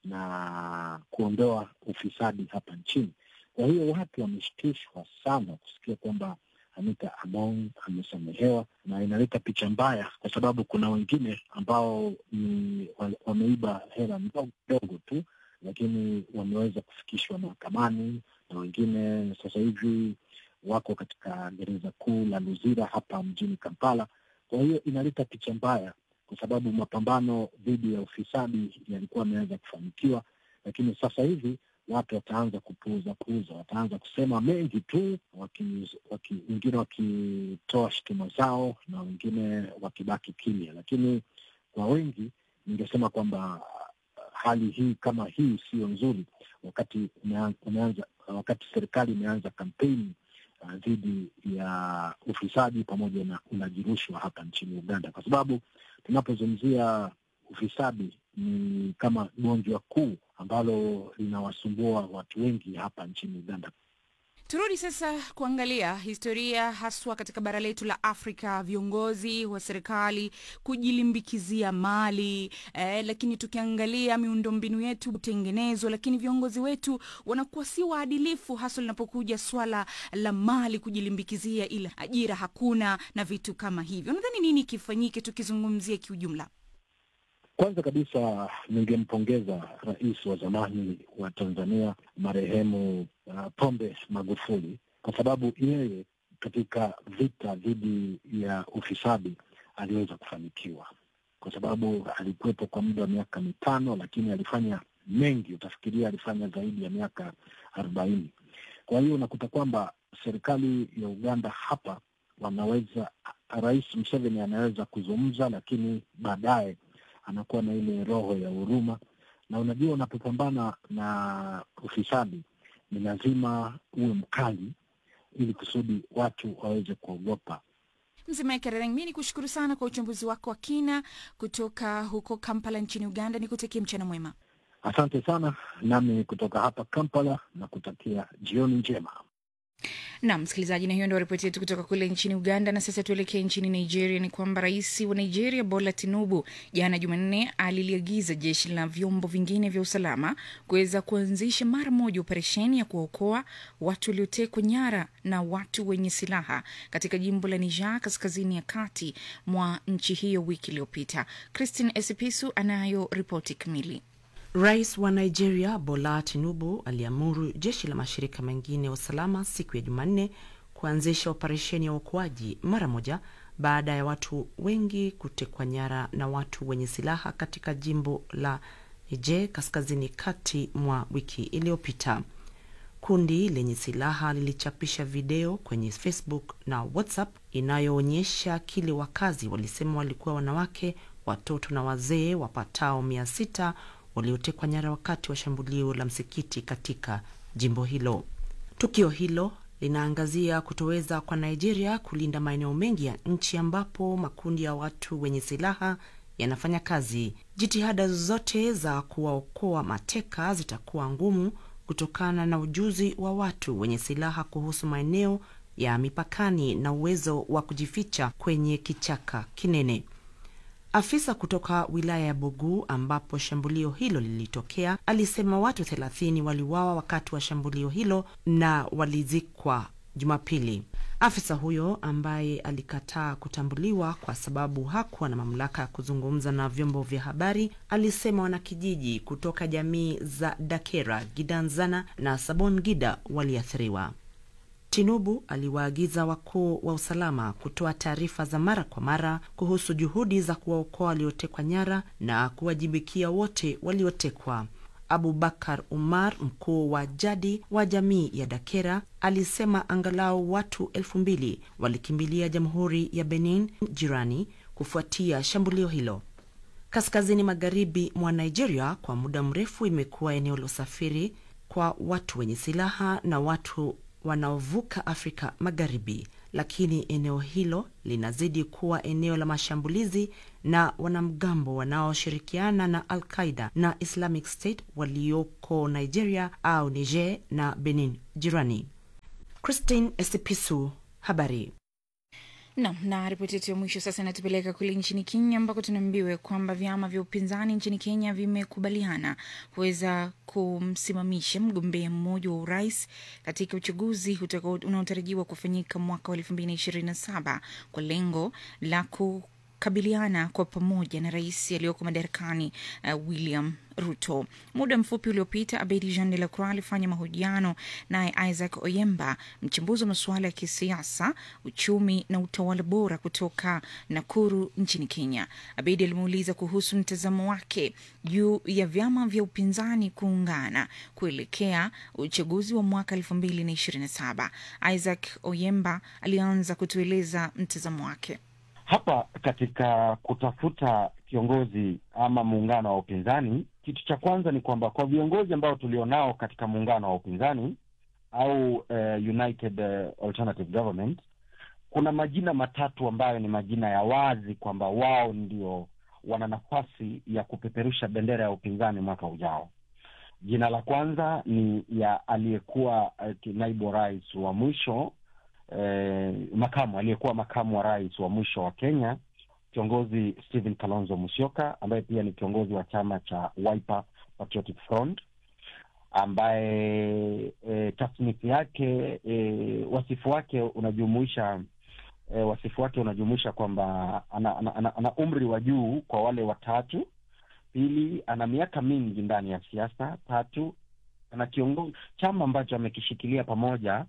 na kuondoa ufisadi hapa nchini. Kwa hiyo watu wameshtushwa sana kusikia kwamba Anita Among amesamehewa, na inaleta picha mbaya, kwa sababu kuna wengine ambao ni wa- wameiba hela ndogo ndogo tu, lakini wameweza kufikishwa mahakamani, na wengine sasa hivi wako katika gereza kuu la Luzira hapa mjini Kampala. Kwa hiyo inaleta picha mbaya kwa sababu mapambano dhidi ya ufisadi yalikuwa yameweza kufanikiwa, lakini sasa hivi watu wataanza kupuuza puuza, wataanza kusema mengi tu, waki, waki, wengine wakitoa shutuma zao na wengine wakibaki kimya. Lakini kwa wengi ningesema kwamba hali hii kama hii sio nzuri, wakati umea- umeanza, wakati serikali imeanza kampeni uh, dhidi ya ufisadi pamoja na ulaji rushwa hapa nchini Uganda, kwa sababu tunapozungumzia ufisadi ni kama gonjwa kuu ambalo linawasumbua watu wengi hapa nchini Uganda. Turudi sasa kuangalia historia haswa katika bara letu la Afrika, viongozi wa serikali kujilimbikizia mali eh, lakini tukiangalia miundombinu yetu kutengenezwa, lakini viongozi wetu wanakuwa si waadilifu, haswa linapokuja swala la mali kujilimbikizia, ila ajira hakuna na vitu kama hivyo. Nadhani nini kifanyike tukizungumzia kiujumla? Kwanza kabisa ningempongeza rais wa zamani wa Tanzania marehemu uh, Pombe Magufuli kwa sababu yeye katika vita dhidi ya ufisadi aliweza kufanikiwa, kwa sababu alikuwepo kwa muda wa miaka mitano, lakini alifanya mengi. Utafikiria alifanya zaidi ya miaka arobaini. Kwa hiyo unakuta kwamba serikali ya Uganda hapa wanaweza, Rais Museveni anaweza kuzungumza, lakini baadaye anakuwa na ile roho ya huruma. Na unajua, unapopambana na ufisadi ni lazima uwe mkali, ili kusudi watu waweze kuogopa. Mzee Kerereng, mi ni kushukuru sana kwa uchambuzi wako wa kina kutoka huko Kampala nchini Uganda. Nikutakie mchana mwema. Asante sana, nami kutoka hapa Kampala na kutakia jioni njema. na msikilizaji, na hiyo ndio ripoti yetu kutoka kule nchini Uganda. Na sasa tuelekee nchini Nigeria. Ni kwamba rais wa Nigeria Bola Tinubu jana Jumanne aliliagiza jeshi la vyombo vingine vya usalama kuweza kuanzisha mara moja operesheni ya kuwaokoa watu waliotekwa nyara na watu wenye silaha katika jimbo la Niger kaskazini ya kati mwa nchi hiyo wiki iliyopita. Christine Esipisu anayo ripoti kamili. Rais wa Nigeria Bola Tinubu aliamuru jeshi la mashirika mengine ya usalama siku ya Jumanne kuanzisha operesheni ya uokoaji mara moja baada ya watu wengi kutekwa nyara na watu wenye silaha katika jimbo la Niger kaskazini kati mwa wiki iliyopita. Kundi lenye silaha lilichapisha video kwenye Facebook na WhatsApp inayoonyesha kile wakazi walisema walikuwa wanawake, watoto na wazee wapatao mia sita waliotekwa nyara wakati wa shambulio la msikiti katika jimbo hilo. Tukio hilo linaangazia kutoweza kwa Nigeria kulinda maeneo mengi ya nchi ambapo makundi ya watu wenye silaha yanafanya kazi. Jitihada zote za kuwaokoa mateka zitakuwa ngumu kutokana na ujuzi wa watu wenye silaha kuhusu maeneo ya mipakani na uwezo wa kujificha kwenye kichaka kinene. Afisa kutoka wilaya ya Bogu ambapo shambulio hilo lilitokea alisema watu thelathini waliuawa wakati wa shambulio hilo na walizikwa Jumapili. Afisa huyo ambaye alikataa kutambuliwa kwa sababu hakuwa na mamlaka ya kuzungumza na vyombo vya habari alisema wanakijiji kutoka jamii za Dakera, Gidanzana na Sabon Gida waliathiriwa. Tinubu aliwaagiza wakuu wa usalama kutoa taarifa za mara kwa mara kuhusu juhudi za kuwaokoa waliotekwa nyara na kuwajibikia wote waliotekwa. Abubakar Umar, mkuu wa jadi wa jamii ya Dakera, alisema angalau watu elfu mbili walikimbilia Jamhuri ya Benin jirani kufuatia shambulio hilo. Kaskazini magharibi mwa Nigeria kwa muda mrefu imekuwa eneo la usafiri kwa watu wenye silaha na watu wanaovuka Afrika Magharibi, lakini eneo hilo linazidi kuwa eneo la mashambulizi na wanamgambo wanaoshirikiana na Al Qaida na Islamic State walioko Nigeria au Niger na Benin jirani. Christine Esipisu, habari. Nam na ripoti yetu ya mwisho sasa inatupeleka kule nchini Kenya ambako tunaambiwa kwamba vyama vya upinzani nchini Kenya vimekubaliana kuweza kumsimamisha mgombea mmoja wa urais katika uchaguzi unaotarajiwa kufanyika mwaka wa elfu mbili na ishirini na saba kwa lengo la kukabiliana kwa pamoja na rais aliyoko madarakani uh, William Ruto. Muda mfupi uliopita, Abedi Jean de la Croix alifanya mahojiano naye Isaac Oyemba, mchambuzi wa masuala ya kisiasa, uchumi na utawala bora kutoka Nakuru nchini Kenya. Abedi alimuuliza kuhusu mtazamo wake juu ya vyama vya upinzani kuungana kuelekea uchaguzi wa mwaka elfu mbili na ishirini na saba. Isaac Oyemba alianza kutueleza mtazamo wake. Hapa katika kutafuta kiongozi ama muungano wa upinzani, kitu cha kwanza ni kwamba kwa viongozi ambao tulionao katika muungano wa upinzani au uh, United uh, Alternative Government, kuna majina matatu ambayo ni majina ya wazi kwamba wao ndio wana nafasi ya kupeperusha bendera ya upinzani mwaka ujao. Jina la kwanza ni ya aliyekuwa uh, naibu rais wa mwisho eh, makamu aliyekuwa makamu wa rais wa mwisho wa Kenya kiongozi Stephen Kalonzo Musyoka ambaye pia ni kiongozi wa chama cha Wiper Patriotic Front ambaye e, tasnifu yake e, wasifu wake unajumuisha e, wasifu wake unajumuisha kwamba ana, ana, ana, ana umri wa juu kwa wale watatu. Pili, ana miaka mingi ndani ya siasa. Tatu, ana kiongozi chama ambacho amekishikilia pamoja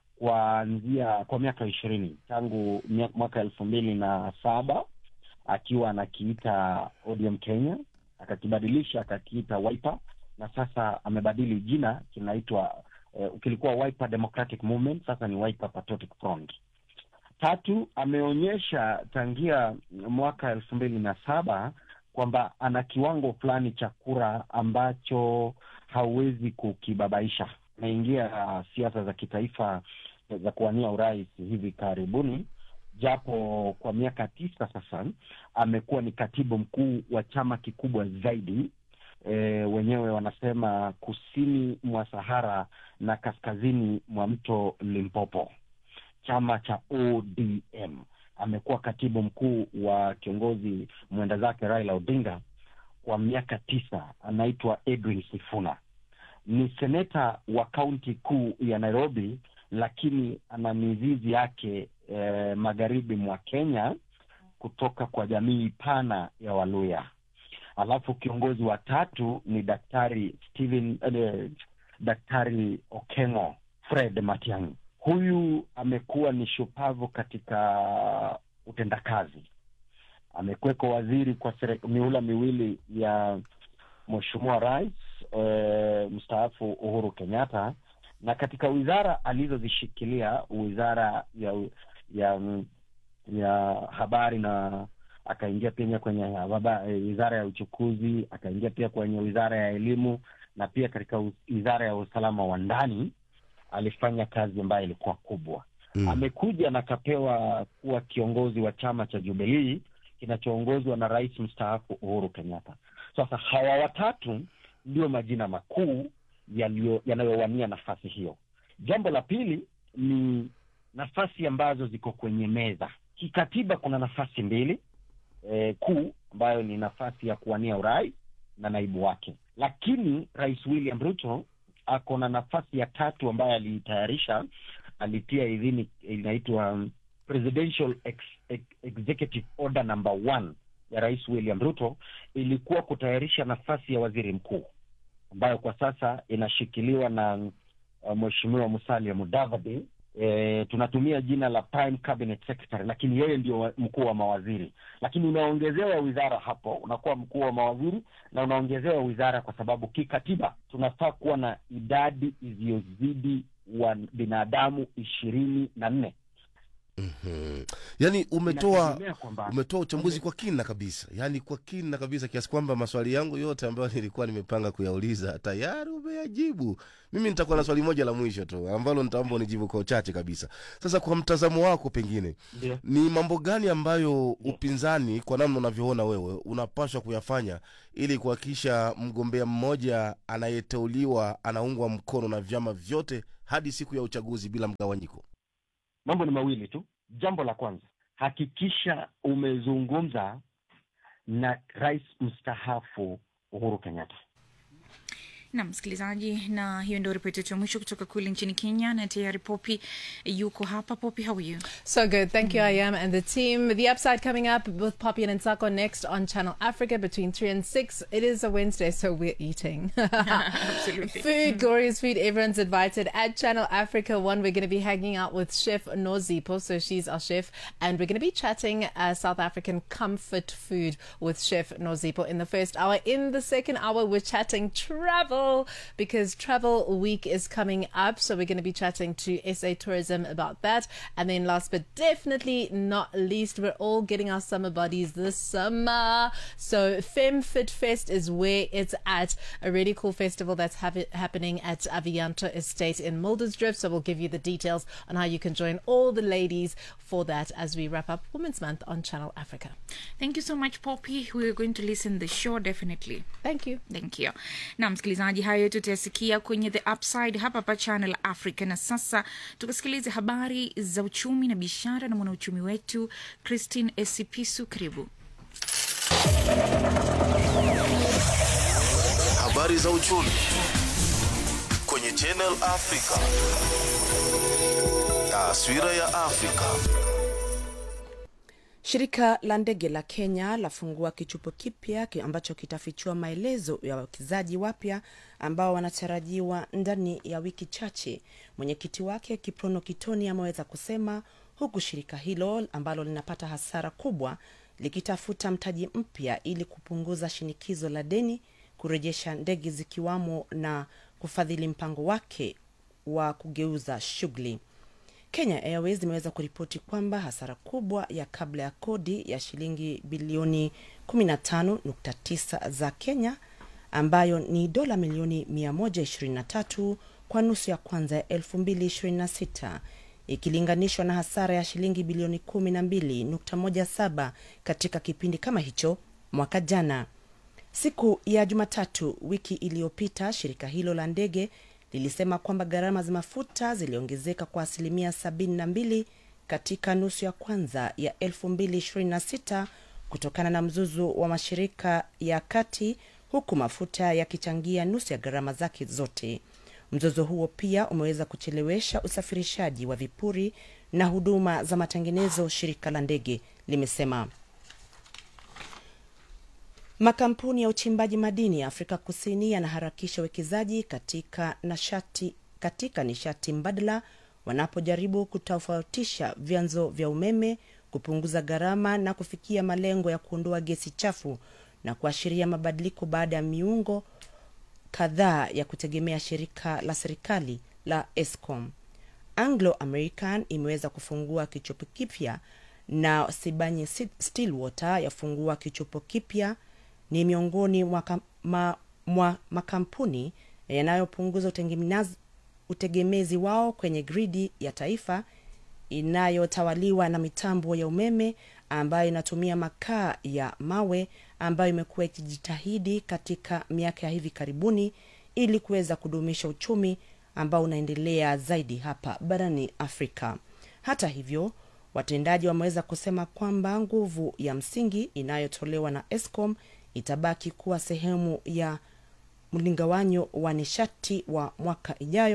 kuanzia kwa miaka ishirini tangu mwaka elfu mbili na saba akiwa anakiita ODM Kenya, akakibadilisha akakiita Wiper na sasa amebadili jina kinaitwa eh, kilikuwa Wiper Democratic Movement, sasa ni Wiper Patriotic Front. Tatu, ameonyesha tangia mwaka elfu mbili na saba kwamba ana kiwango fulani cha kura ambacho hauwezi kukibabaisha. Ameingia uh, siasa za kitaifa za kuwania urais hivi karibuni japo kwa miaka tisa sasa amekuwa ni katibu mkuu wa chama kikubwa zaidi e, wenyewe wanasema kusini mwa Sahara na kaskazini mwa mto Limpopo, chama cha ODM. Amekuwa katibu mkuu wa kiongozi mwenda zake Raila Odinga kwa miaka tisa. Anaitwa Edwin Sifuna, ni seneta wa kaunti kuu ya Nairobi, lakini ana mizizi yake eh, magharibi mwa Kenya kutoka kwa jamii pana ya Waluya. Alafu kiongozi wa tatu ni Daktari Steven, eh, Daktari Okengo Fred Matiang'i. Huyu amekuwa ni shupavu katika utendakazi. Amekuweko waziri kwa mihula miwili ya Mheshimiwa Rais eh, mstaafu Uhuru Kenyatta na katika wizara alizozishikilia wizara ya ya ya habari na akaingia pia kwenye wizara ya uchukuzi, akaingia pia kwenye wizara ya elimu na pia katika wizara ya usalama wa ndani alifanya kazi ambayo ilikuwa kubwa. Mm. Amekuja na akapewa kuwa kiongozi wa chama cha Jubilii kinachoongozwa na rais mstaafu Uhuru Kenyatta. Sasa hawa watatu ndio majina makuu yanayowania nafasi hiyo. Jambo la pili ni nafasi ambazo ziko kwenye meza kikatiba. Kuna nafasi mbili e, kuu ambayo ni nafasi ya kuwania urais na naibu wake, lakini Rais William Ruto ako na nafasi ya tatu ambayo aliitayarisha alitia idhini inaitwa um, presidential ex, ex, executive order number one ya rais william ruto ilikuwa kutayarisha nafasi ya waziri mkuu ambayo kwa sasa inashikiliwa na uh, mheshimiwa musalia mudavadi e, tunatumia jina la prime cabinet secretary lakini yeye ndio wa- mkuu wa mawaziri lakini unaongezewa wizara hapo unakuwa mkuu wa mawaziri na unaongezewa wizara kwa sababu kikatiba tunafaa kuwa na idadi isiyozidi wa binadamu ishirini na nne Mhm. yaani umetoa Inategemea kwamba- umetoa uchambuzi kwa kina kabisa yaani kwa kina kabisa kiasi kwamba maswali yangu yote ambayo nilikuwa nimepanga kuyauliza tayari umeyajibu mimi nitakuwa na swali moja la mwisho tu ambalo nitaomba unijibu kwa uchache kabisa sasa kwa mtazamo wako pengine Ndio. ni mambo gani ambayo upinzani kwa namna unavyoona wewe unapaswa kuyafanya ili kuhakikisha mgombea mmoja anayeteuliwa anaungwa mkono na vyama vyote hadi siku ya uchaguzi bila mgawanyiko mambo ni mawili tu jambo la kwanza hakikisha umezungumza na rais mstaafu uhuru kenyatta na msikilizaji na hiyo ndio ripoti yetu ya mwisho kutoka kule nchini kenya na tayari popi yuko hapa popi how are you So good. Thank you, I am, and the team. The upside coming up with Poppy and Nsako next on Channel Africa between 3 and 6. It is a Wednesday, so we're eating. Absolutely. Food, glorious food. Everyone's invited. At Channel Africa 1, we're going to be hanging out with Chef Nozipo. So she's our chef. And we're going to be chatting uh, South African comfort food with Chef Nozipo in the first hour. In the second hour, we're chatting travel because Travel Week is coming up. So we're going to be chatting to SA Tourism about that. And then last but definitely not least, we're all getting our summer bodies this summer. So Fem Fit Fest is where it's at. A really cool festival that's have- happening at Avianto Estate in Muldersdrift. So we'll give you the details on how you can join all the ladies for that as we wrap up Women's Month on Channel Africa. thank you so much poppy we're going to listen the show definitely thank you thank you na msikilizaji hayo yote utayasikia kwenye the upside hapa pa channel africa na sasa tukasikilize habari za uchumi na biashara na mwanauchumi wetu christine esipisu karibu Habari za uchumi kwenye Channel Africa. Taswira ya Afrika. Shirika la ndege la Kenya lafungua kichupo kipya ki- ambacho kitafichua maelezo ya wawekezaji wapya ambao wanatarajiwa ndani ya wiki chache. Mwenyekiti wake Kiprono Kitoni ameweza kusema, huku shirika hilo ambalo linapata hasara kubwa likitafuta mtaji mpya ili kupunguza shinikizo la deni, kurejesha ndege zikiwamo na kufadhili mpango wake wa kugeuza shughuli. Kenya Airways imeweza kuripoti kwamba hasara kubwa ya kabla ya kodi ya shilingi bilioni 15.9 za Kenya ambayo ni dola milioni 123 kwa nusu ya kwanza ya 2026 ikilinganishwa na hasara ya shilingi bilioni 12.17 katika kipindi kama hicho mwaka jana. Siku ya Jumatatu wiki iliyopita, shirika hilo la ndege lilisema kwamba gharama za mafuta ziliongezeka kwa asilimia 72 katika nusu ya kwanza ya 2026 kutokana na mzuzu wa mashirika ya kati, huku mafuta yakichangia nusu ya gharama zake zote. Mzozo huo pia umeweza kuchelewesha usafirishaji wa vipuri na huduma za matengenezo, shirika la ndege limesema. Makampuni ya uchimbaji madini ya Afrika Kusini yanaharakisha uwekezaji katika nashati katika nishati mbadala wanapojaribu kutofautisha vyanzo vya umeme, kupunguza gharama na kufikia malengo ya kuondoa gesi chafu na kuashiria mabadiliko baada ya miungo kadhaa ya kutegemea shirika la serikali la Eskom. Anglo American imeweza kufungua kichopo kipya na Sibanye Stillwater yafungua kichopo kipya ni miongoni mwa, kam- ma, mwa makampuni yanayopunguza utegemezi, utegemezi wao kwenye gridi ya taifa inayotawaliwa na mitambo ya umeme ambayo inatumia makaa ya mawe ambayo imekuwa ikijitahidi katika miaka ya hivi karibuni ili kuweza kudumisha uchumi ambao unaendelea zaidi hapa barani Afrika. Hata hivyo, watendaji wameweza kusema kwamba nguvu ya msingi inayotolewa na Eskom itabaki kuwa sehemu ya mlingawanyo wa nishati wa mwaka ijayo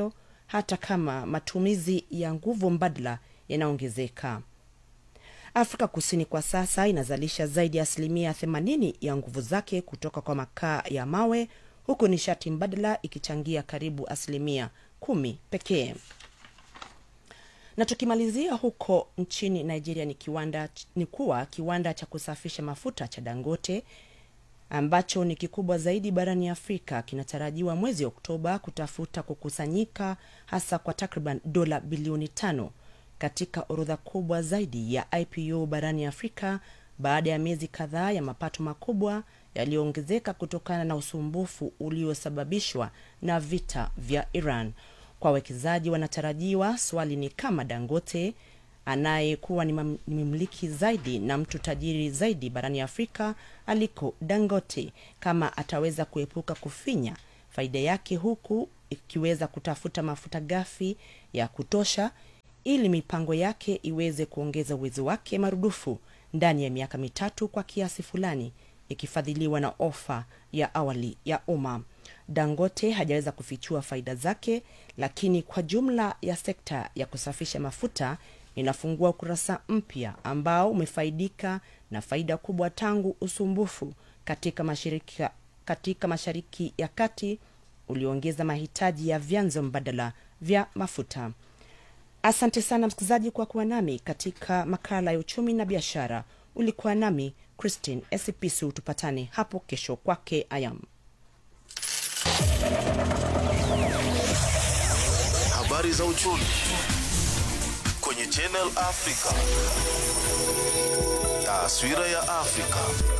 hata kama matumizi ya nguvu mbadala yanaongezeka. Afrika Kusini kwa sasa inazalisha zaidi ya asilimia 80 ya nguvu zake kutoka kwa makaa ya mawe huku nishati mbadala ikichangia karibu asilimia kumi pekee. Na tukimalizia huko nchini Nigeria ni kiwanda ni kuwa kiwanda cha kusafisha mafuta cha Dangote ambacho ni kikubwa zaidi barani Afrika kinatarajiwa mwezi Oktoba kutafuta kukusanyika hasa kwa takriban dola bilioni tano katika orodha kubwa zaidi ya IPO barani Afrika baada ya miezi kadhaa ya mapato makubwa yaliyoongezeka kutokana na usumbufu uliosababishwa na vita vya Iran. Kwa wawekezaji wanatarajiwa, swali ni kama Dangote anayekuwa ni mam- ni mmiliki zaidi na mtu tajiri zaidi barani Afrika aliko Dangote, kama ataweza kuepuka kufinya faida yake huku ikiweza kutafuta mafuta ghafi ya kutosha ili mipango yake iweze kuongeza uwezo wake marudufu ndani ya miaka mitatu kwa kiasi fulani ikifadhiliwa na ofa ya awali ya umma. Dangote hajaweza kufichua faida zake, lakini kwa jumla ya sekta ya kusafisha mafuta inafungua ukurasa mpya ambao umefaidika na faida kubwa tangu usumbufu katika mashirika, katika mashariki ya kati ulioongeza mahitaji ya vyanzo mbadala vya mafuta. Asante sana msikilizaji kwa kuwa nami katika makala ya uchumi na biashara. Ulikuwa nami Christine Esipisu. Tupatane hapo kesho kwake Ayam. Habari za uchumi kwenye Channel Africa. Taswira ya Afrika.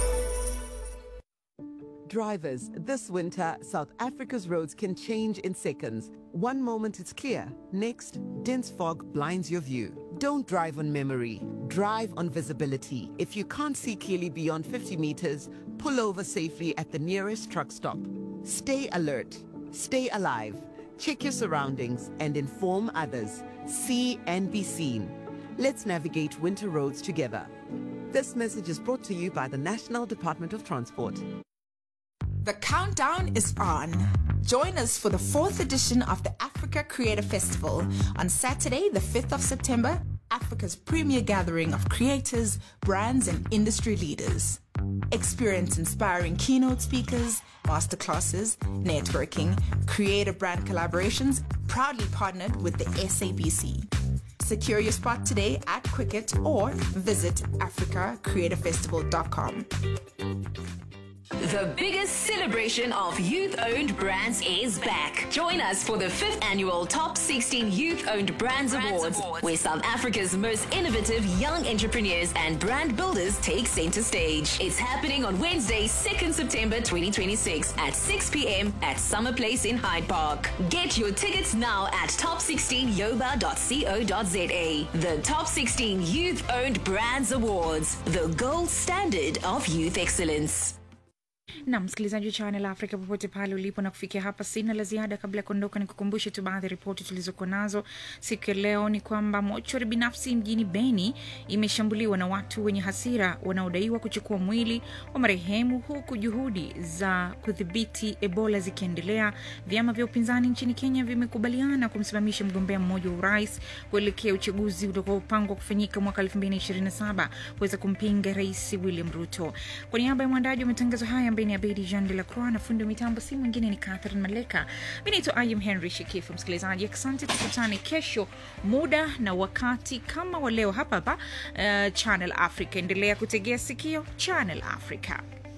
Drivers, this winter, South Africa's roads can change in seconds. One moment it's clear, next, dense fog blinds your view. Don't drive on memory, drive on visibility. If you can't see clearly beyond 50 meters, pull over safely at the nearest truck stop. Stay alert, stay alive, check your surroundings, and inform others. See and be seen. Let's navigate winter roads together. This message is brought to you by the National Department of Transport. The countdown is on. Join us for the fourth edition of the Africa Creator Festival on Saturday, the 5th of September, Africa's premier gathering of creators, brands, and industry leaders. Experience inspiring keynote speakers, masterclasses, networking, creator brand collaborations, proudly partnered with the SABC. Secure your spot today at Quicket or visit africacreatorfestival.com. The biggest celebration of youth owned brands is back. Join us for the fifth annual Top 16 Youth Owned Brands, Awards, where South Africa's most innovative young entrepreneurs and brand builders take center stage. It's happening on Wednesday, 2nd September 2026 at 6 p.m. at Summer Place in Hyde Park. Get your tickets now at top16yoba.co.za. The Top 16 Youth Owned Brands Awards, the gold standard of youth excellence. na msikilizaji wa Channel Africa popote pale ulipo, na kufikia hapa sina la ziada. Kabla ya kuondoka, ni kukumbushe tu baadhi ya ripoti tulizokuwa nazo siku ya leo. Ni kwamba mochwari binafsi mjini Beni imeshambuliwa na watu wenye hasira wanaodaiwa kuchukua mwili wa marehemu, huku juhudi za kudhibiti Ebola zikiendelea. Vyama vya upinzani nchini Kenya vimekubaliana kumsimamisha mgombea mmoja wa urais kuelekea uchaguzi utakaopangwa kufanyika mwaka 2027 kuweza kumpinga Rais William Ruto. Kwa niaba ya mwandaji wa matangazo haya ambaye ni Abedi Jean de la Croix na fundi wa mitambo si mwingine ni Catherine Maleka. Mi naitwa Ayam Henry Shekifu. Msikilizaji, asante, tukutane kesho muda na wakati kama wa leo hapa hapa uh, Channel Africa. Endelea kutegea sikio Channel Africa.